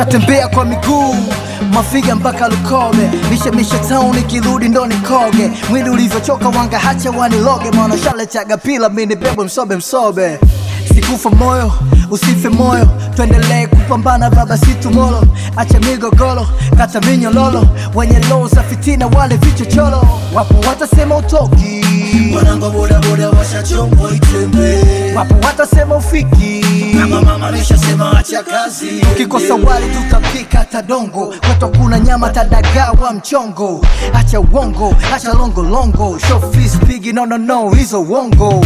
natembea kwa miguu mafiga mpaka Lukobe, mishe mishe town ikirudi ndo nikoge, mwili ulivyochoka wanga hacha waniloge, mwana shale chaga pila mini bebwe msobe msobe Sikufa moyo, usife moyo, tuendelee kupambana baba si tumolo, acha migogoro, kata minyololo, wenye roho za fitina wale vichochoro, wapo watasema utoki, Wanangu bodaboda washachombo itembe wapo watasema ufiki, Mama mama ameshasema acha kazi ukikosa wali tutapika tadongo, kwetu kuna nyama tadagawa mchongo, acha uongo, acha longolongo, show face pigi, no no no, hizo uongo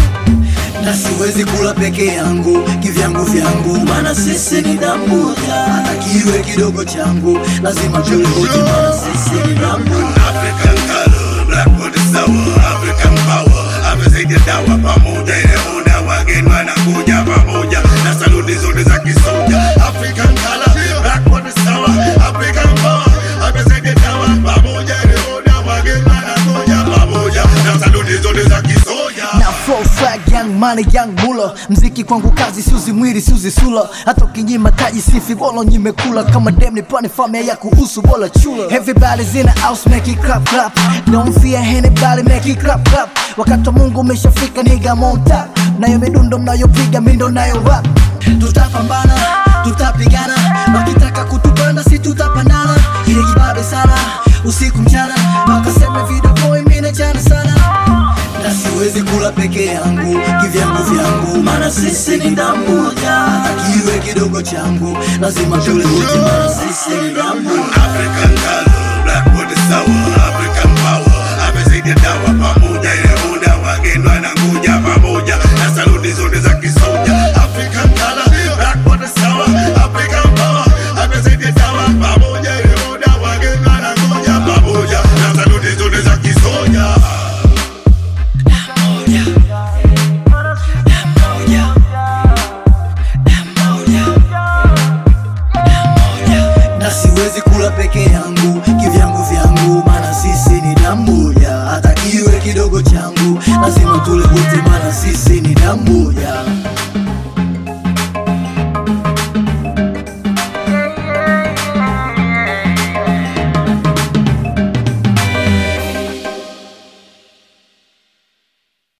na siwezi kula peke yangu kivyangu vyangu, maana sisi ni damu moja. Hata kiwe kidogo changu lazima tulihoji, maana sisi ni damu African color, black body sour, African power. Amesaidia dawa pamoja, ile muda wageni wanakuja pamoja na saluti zote za kisoja. African color, black body sour, African power. Amesaidia dawa pamoja, ile muda wageni wanakuja pamoja na saluti zote za kisoja. na flow swag young money young mula mziki kwangu kazi siuzi mwili siuzi sula hata ukinyima taji sifi bolo nyimekula kama dem nipane familia ya kuhusu bola chula everybody's in the house make it clap clap don't fear anybody make it clap clap wakati wa Mungu umeshafika nigga monta nayo midundo mnayopiga mindo nayo rap tutapambana tutapigana wakitaka kutupanda si tutapandana ile kibabe sana usiku mchana wakaseme video boy mine chana sana na siwezi kula peke yangu kivyangu vyangu maana sisi ni damu moja hata kiwe kidogo changu lazima tule wote maana sisi ni damu African color, black body sour, African power. Amesaidia dawa pamoja, ile muda wageni wanakuja pamoja na saluti zote za kisoja. African color, black body sour, African power. Amesaidia dawa pamoja, ile muda wageni wanakuja pamoja na saluti zote za kisoja. na siwezi kula peke yangu